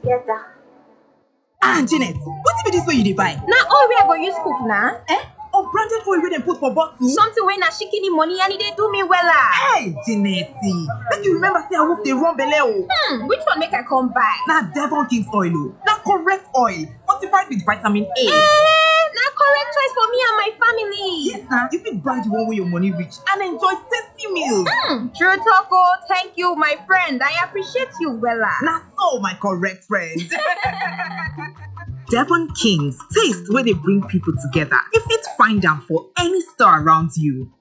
together. ah janet wetin be dis wey you dey buy Na oil wey I go use cook na. eh unbranded oil wey dem put for bottle. Something wey na shikini money and e dey do me wella. hey janet make you remember say awoof dey run belle o. Hmm, which one make I come buy? na devon king's oil o na correct oil fortified with vitamin a. Eh, na correct choice for me and my family. yes na you fit buy the one wey your money reach and enjoy tasty meals. Hmm, true talk oh, thank you my friend. I appreciate you wella. na so my correct friend. Devon Kings, taste where they bring people together. You fit find them for any store around you.